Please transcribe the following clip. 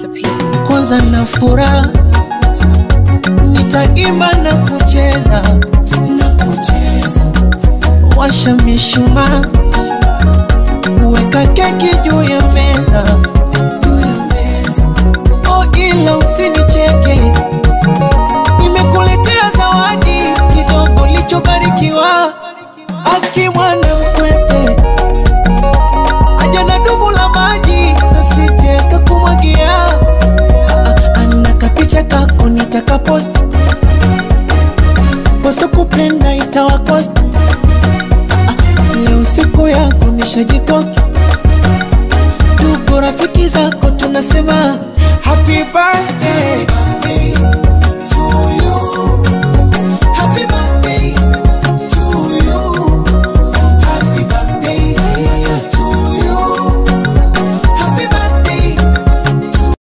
disappear. kwanza na furaha nitaimba na kucheza na kucheza washa mishumaa weka keki juu ya meza juu ya meza oh ila usinicheke nimekuletea zawadi kidogo lichobarikiwa akimwana mkwete aja na dumu la maji nasije kakumwagia ana kapicha kako nitakapost poso kupenda itawakost leo siku yako nishajikoki ndugu rafiki zako tunasema happy birthday